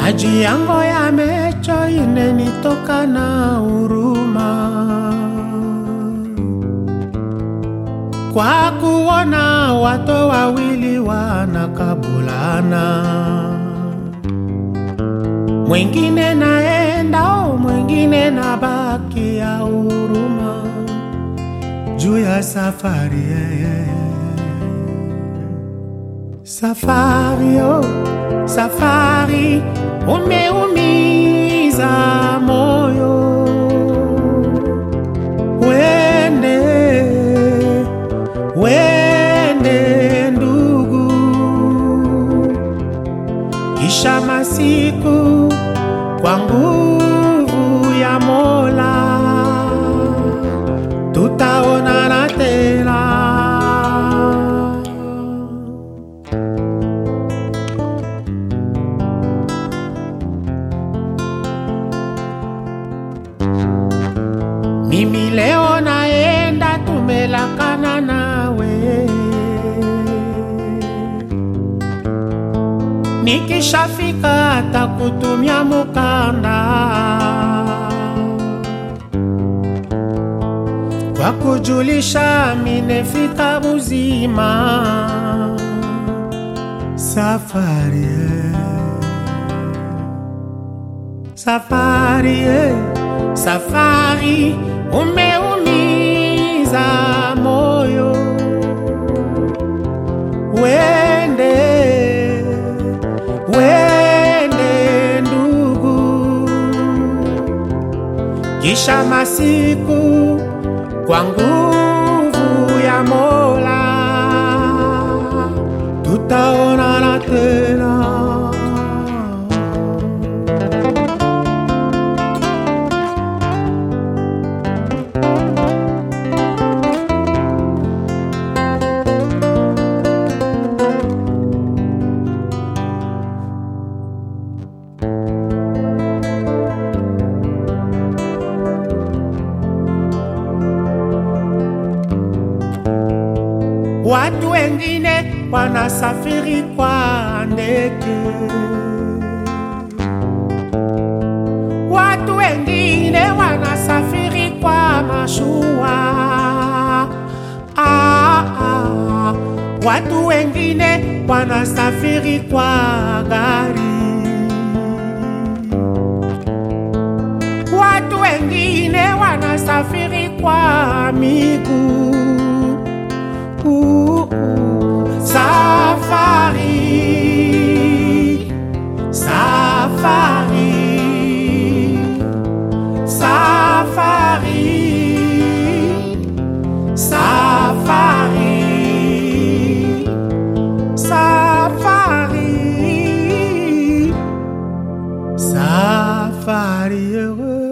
maji yango yamecho inenitoka na huruma kwa kuona watu wawili wanakabulana, mwingine naenda, oh, mwingine nabaki ya huruma juu ya safari yeah. Safari oh, safari umeumiza moyo, wende wende ndugu, kisha masiku kwa nguvu ya Mola tutaonana tena. Mimi leo naenda, tumelakana nawe, nikishafika takutumia mukanda kwa kujulisha minefika buzima safari eh. safari eh. safari umeumiza moyo wende wende ndugu kisha masiku kwa nguvu ya Mola tutaonana tena. Watu wengine wanasafiri kwa ndege, watu wengine wanasafiri kwa mashua. Ah, ah. Watu wengine wanasafiri kwa gari, watu wengine wanasafiri kwa miguu. Uh, uh, Safari, safari, safari, safari, safari, safari heureux.